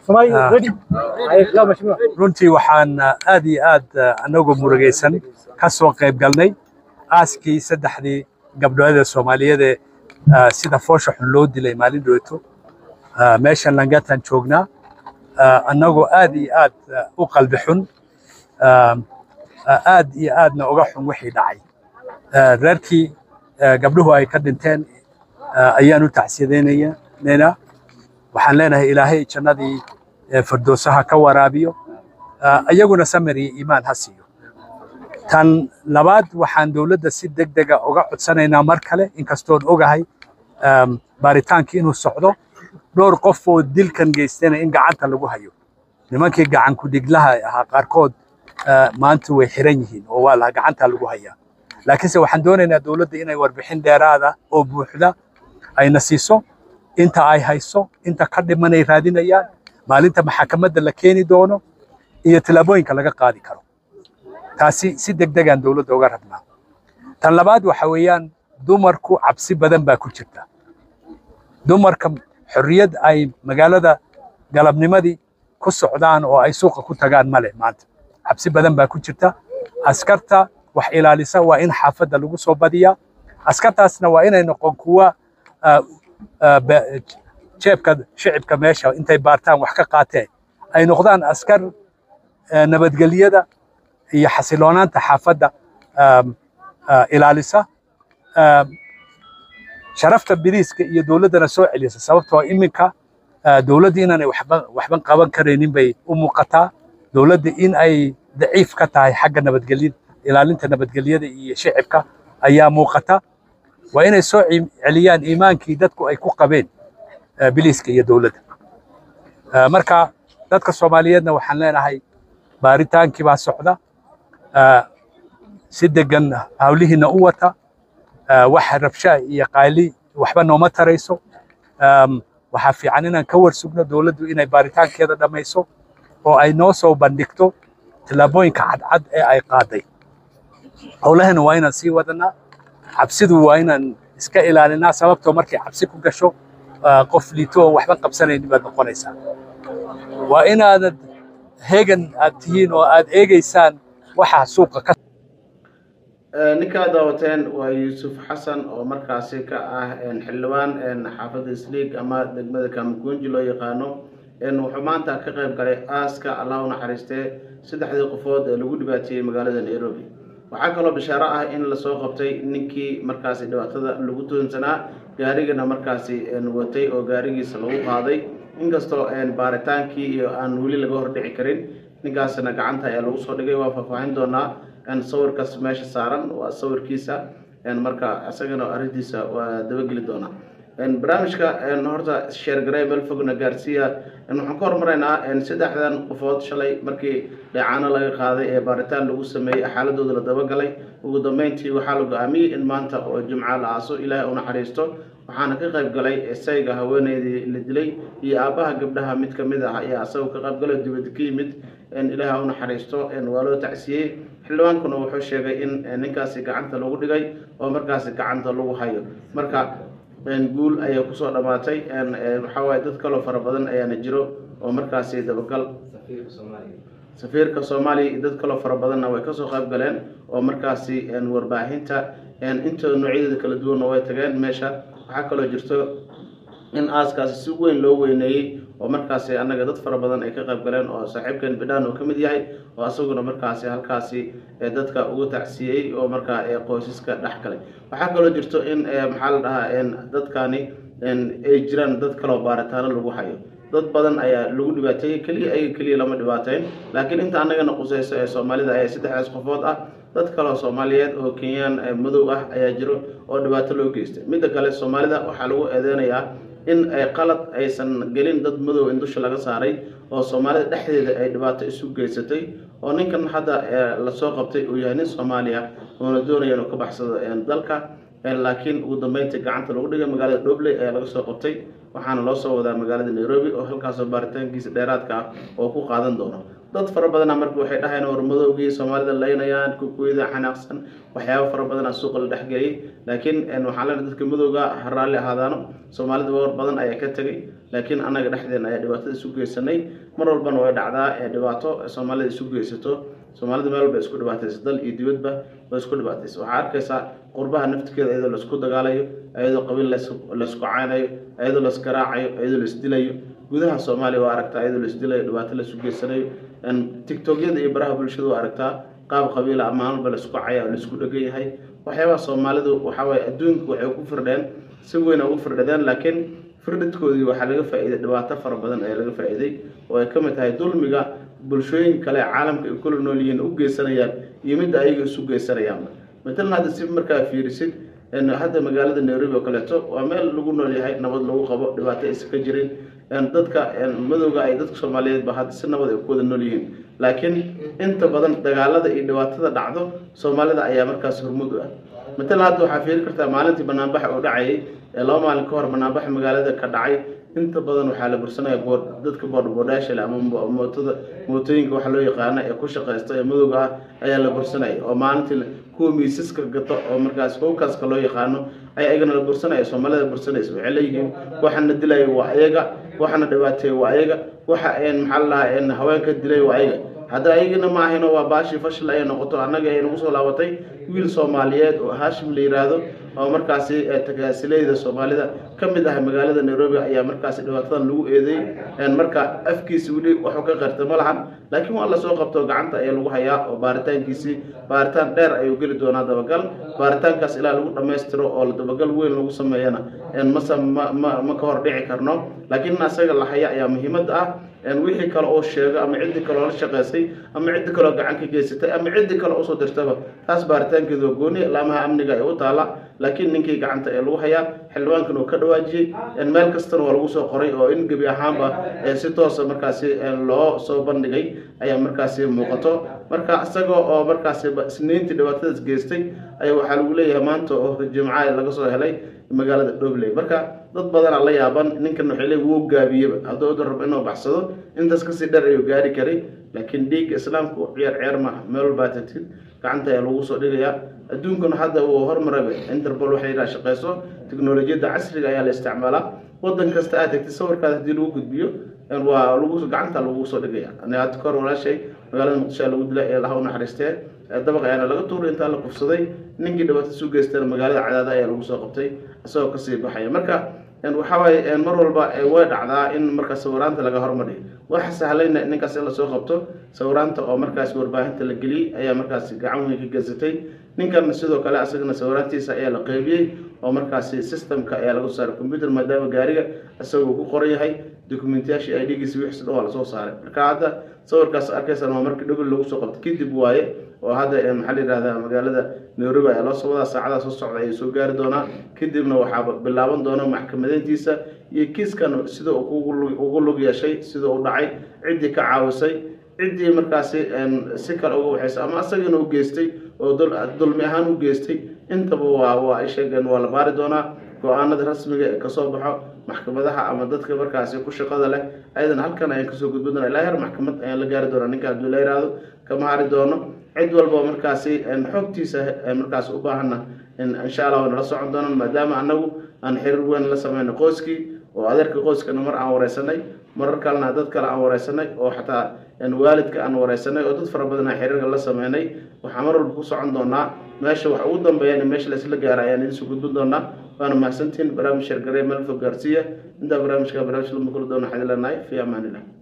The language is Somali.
runtii waxaan aad iyo aad anagoo murugaysan ka soo qayb galnay aaskii saddexdii gabdhoodee soomaaliyeedee sida foosha xun loo dilay maalin dhowto meeshan langataan joognaa annagoo aad iyo aad u qalbi xun aad iyo aadna uga xun wixii dhacay reerkii gabdhuhu ay ka dhinteen ayaan u tacsiyadaynaynaa waxaan leenahay ilaahay jannadii firdowsaha ka waraabiyo iyaguna samir iyo iimaan ha siiyo tan labaad waxaan dowladda si deg dega uga codsanaynaa mar kale inkastoon ogahay baaritaankii inuu socdo dhowr qof oo dilkan geystayna in gacanta lagu hayo nimankii gacan ku-dhiglaha ahaa qaarkood maanta way xiran yihiin oo waa la gacanta lagu hayaa laakiinse waxaan doonaynaa dowladda inay warbixin dheeraada oo buuxda ayna siiso inta ay hayso inta ka dhimanay raadinayaan maalinta maxakamadda la keeni doono iyo tallaabooyinka laga qaadi karo taasi si deg degaan dowladda uga rabnaa tan labaad waxa weeyaan dumarku cabsi badan baa ku jirta dumarka xorriyad ay magaalada galabnimadii ku socdaan oo ay suuqa ku tagaan male maanta cabsi badan baa ku jirta askarta wax ilaalisa waa in xaafadda lagu soo badiyaa askartaasna waa inay noqon kuwa jeebka shicibka meesha intay baartaan wax ka qaateen ay noqdaan askar nabadgelyada iyo xasiloonaanta xaafadda ilaalisa sharafta biriiska iyo dowladdana soo celisa sababtoo iminka dowladda inaanay waxban qaban karaynin bay u muuqataa dowladda in ay daciif ka tahay xagga nabadgelyada ilaalinta nabadgelyada iyo shicibka ayaa muuqata waa inay soo celiyaan iimaankii dadku ay ku qabeen biliiska iyo dowladda marka dadka soomaaliyeedna waxaan leenahay baaritaankii baa socda si degan hawlihiina u wata wax rabsha iyo qaali waxba nooma tarayso waxaa fiican inaan ka warsugno dowladdu inay baaritaankeeda dhammayso oo ay noo soo bandhigto tallaabooyinka cadcad ee ay qaaday howlahana waa inaan sii wadanaa cabsidu waa inaan iska ilaalinaa sababtoo markay cabsi ku gasho qof liito oo waxba qabsanaynin baad noqonaysaa waa inaanad heegan aad tihiin oo aad eegaysaan waxa suuqa ka ninkaa daawateen waa yuusuf xasan oo markaasi ka ah xildhibaan xaafadda isliig ama degmada kamagunji loo yaqaano wuxuu maanta ka qayb galay aaska allah u naxariistee saddexdii qofood ee lagu dhibaateeyey magaalada nairobi waxaa kaloo bishaaro ah in lasoo qabtay ninkii markaasi dhibaatada lagu toonsanaa gaarigana markaasi watay oo gaarigiisa lagu qaaday inkastoo baaritaankii iyo aan weli laga hordhici karin ninkaasna gacanta ayaa lagu soo dhigay waa faahfaahin doonaa sawirkaas meesha saaran waa sawirkiisa marka isagana arrintiisa waa dabageli doonaa barnaamijka horta sheergaray meel fogna gaarsiiya waxaan ka hormaraynaa saddexdan qofood shalay markii dheecaano laga qaaday ee baaritaan lagu sameeyey xaaladooda la dabagalay ugu dambeyntii waxaa la go-aamiyey in maanta oo jimca la aaso ilaahay u naxariisto waxaana ka qayb galay sayga haweeneydii la dilay iyo aabbaha gabdhaha mid ka mid ah ayaa asagoo ka qayb galay dibadda ka yimid ilaahay u naxariisto waa loo tacsiyey xildhibaankuna wuxuu sheegay in ninkaasi gacanta lagu dhigay oo markaasi gacanta lagu hayo marka guul ayaa kusoo dhammaatay waxaa waaye dad kaloo fara badan ayaana jiro oo markaasi dabagal safiirka soomaaliya iyo dad kaloo fara badanna way kasoo qayb galeen oo markaasi warbaahinta intooda noocyadeeda kala duwanna way tageen meesha waxaa kaloo jirto in aaskaasi si weyn loo weyneeyey oo markaasi annaga dad fara badan ay ka qayb galeen oo saaxiibkan bidhaan uu ka mid yahay oo asaguna markaasi halkaasi dadka ugu tacsiyey oo markaa qoysaska dhex galay waxaa kaloo jirto in maxaa la dhahaa dadkani ay jiraan dad kaloo baaritaano lagu hayo dad badan ayaa lagu dhibaateeyey keliya ayaga keliya lama dhibaateyn laakiin inta annagana qusayso ee soomaalida ayaa saddexdaas qofood ah dad kaloo soomaaliyeed oo kenyaan madow ah ayaa jiro oo dhibaato loo geystay midda kale soomaalida waxaa lagu eedeynayaa in ay qalad aysan gelin dad madow in dusha laga saaray oo soomaalida dhexdeeda ay dhibaato isu geysatay oo ninkan hadda lasoo qabtay uu yahay nin soomaaliya oona doonaya inuu ka baxsado dalka laakiin ugu dambeyntii gacanta lagu dhigay magaalada dhobley ayaa laga soo qabtay waxaana loo soo wadaa magaalada nairobi oo halkaasoo baaritaankiisa dheeraadka ah oo ku qaadan doono dad fara badana marka waxay dhahayeen war madowgii soomaalida laynayaan kukuyada xanaaqsan waxyaabo fara badana suuqa la dhexgeliyay laakiin waxaa leenahay dadka madowga ha raalli ahaadaano soomaalida war badan ayaa ka tegay laakiin annaga dhexdeena ayaa dhibaatada isu geysanay mar walbana way dhacdaa ee dhibaato soomaalida isu geysato soomaalida meel walba isku dhibaataysa dal iyo dibadba way isku dhibaataysa waxaa arkaysaa qurbaha naftigeeda iyadoo laisku dagaalayo iyadoo qabiil laysku caynayo iyadoo laisgaraacayo iyadoo laisdilayo gudaha soomaaliya waa aragtaa iyadoo laisdilayo dhibaato laisu geysanayo tictokyada iyo baraha bulshada waa aragtaa qaab qabiila ama maalba laisku caya oo laisku dhegan yahay waxyaabaha soomaalidu waxawaaye adduunka waxay ku firdheen si weyn ugu firdhadeen laakiin firdhadkoodii waxaa laga faa'iiday dhibaato fara badan ayaa laga faa'iiday oo ay ka mid tahay dulmiga bulshooyin kale caalamka ay kula nool yihiin u geysanayaan iyo midda ayaga isu geysanayaanba matalan hadda si markaa fiirisid hadda magaalada nairobi oo kaleeto waa meel lagu nool yahay nabad lagu qabo dhibaato aysan ka jirin dadka madowga ay dadka soomaaliyeedba hadda si nabad ay ku wada nool yihiin laakiin inta badan dagaalada iyo dhibaatada dhacdo soomaalida ayaa markaas hormud u ah matalan hadda waxaa fiiri kartaa maalintii banaanbaxa oo dhacayay ee laba maalin ka hor banaanbaxa magaalada ka dhacay inta badan waxaa la bursanaya bood dadka boodhboodhaashale ama mootada mootooyinka waxa loo yaqaana ee ku shaqaysta ee madowga ah ayaa la bursanaya oo maalintii kuwa miisaska gato oo markaas howkaaska loo yaqaano ayaa iyagana la bursanaya soomaalida bursanaysa waxay leeyihiin waxana dilaya waa ayaga waxana dhibaateeya waa ayaga waxa maxaa la dhahaa haweenka dilay waa ayaga hadda ayagana ma ahayno waa baashii fashil ayay noqoto annaga ay nagu soo laabatay wiil soomaaliyeed oo haashim la yiraahdo oo markaasi tagaasilayda soomaalida ka mid ah magaalada nairobi ayaa markaasi dhibaatadan lagu eedeey marka afkiisi weli waxuu ka qarta ma lahan laakiin waa lasoo qabto gacanta ayaa lagu hayaa oo baaritaankiisii baaritaan dheer ayuu geli doonaa dabagal baaritaankaas ilaa lagu dhammaystiro oo dabagal weyn lagu sameeyana mase ma ma ka hor dhici karno laakiin in asaga la haya ayaa muhiimad ah wixii kale oo sheego ama ciddii kale oo la shaqaysay ama ciddi kale oo gacan ka geysatay ama ciddii kale usoo dirtaba taas baaritaankeedu waa gooni laamaha amniga ee u taala laakiin ninkii gacanta ee lagu hayaa xildhibaankan uu ka dhawaajiyey meel kastana waa lagu soo qoray oo in gebi ahaanba si toosa markaasi loo soo bandhigay ayaa markaasi muuqato marka isagoo oo markaasi isniintii dhibaatadaas geystay ayaa waxaa lagu leeyahay maanta oo jimca laga soo helay magaalada dhobley marka dad badanaa la yaaban ninkan waxay leey wuu gaabiyeba hadduu udan rabo inuu baxsado intaas kasii dheer ayuu gaari karay laakiin dhiigga islaamku ciyaar ciyaar maaha meel walbaa tagtid gacanta ayaa lagu soo dhigayaa adduunkuna hadda uu hormaraba interpol waxay yidhaha shaqeyso teknolojiyadda casriga ayaa la isticmaalaa wadan kasta aad tagtid sawirkaada haddii lagu gudbiyo waa lagu gacanta lagu soo dhigaya hadda kahor walaashay magaalada muqdisho lagu dilay ee laha u naxariistee dabaq ayaana laga tuuray intaa la kufsaday ninkii dhibaato isu geystana magaalada cadaada ayaa lagu soo qabtay isagoo kasii baxaya marka waxaa waaye mar walba way dhacdaa in marka sawiraanta laga hormariyo waxa sahlayna ninkaas in lasoo qabto sawiraanta oo markaas warbaahinta la geliyey ayaa markaas gacan weyn ka geysatay ninkan sidoo kale asagana sawiraantiisa ayaa la qeybiyey oo markaasi systemka ayaa laga soo saaray computer maadaama gaariga isagoo ku qoran yahay documentyaashii ay dhigiisa wixii dhan waa lasoo saaray marka hadda sawirkaas arkaysan waa markii dhobel lagu soo qabto kadib waaye oo hadda maxaa la yidhahdaa magaalada nairobi ayaa loo soo wadaa saacadaha soo socda ayay soo gaari doonaa kadibna waxaa bilaaban doona maxkamadeyntiisa iyo kiiskan sida ugu lug yeeshay sida uu dhacay ciddii ka caawisay ciddii markaasi si kale uga waxaysa ama asagana u geystay oo dulmi ahaan u geystay intaba waa waa ay sheegeen waa la baari doonaa go-aanada rasmiga ee kasoo baxo maxkamadaha ama dadka markaasi ku shaqada leh ayadana halkan ayaan kasoo gudbin doona ilaa heer maxkamad ayaan la gaari doonaa ninka hadduu la yiraahdo kama hari doono cid walba markaasi xogtiisa markaas u baahana insha allah way nala socon doonaan maadaama anagu aan xiriir weyn la sameyno qoyskii oo adeerka qoyskana mar aan wareysanay marar kalena dad kale aan wareysanay oo xataa waalidka aan wareysanay oo dad fara badan aan xiriirka la sameynay waxaa mar walba ku socon doonaa meesha wax ugu dambeeyana meesha laisla gaara ayaan idinsoo gudbin doonaa waana mahadsantihin barnaamij shargarey meel fog gaarsiiya intaa barnaamijka barnaamij lama kula doona waxaan ileenahay fi amaanillah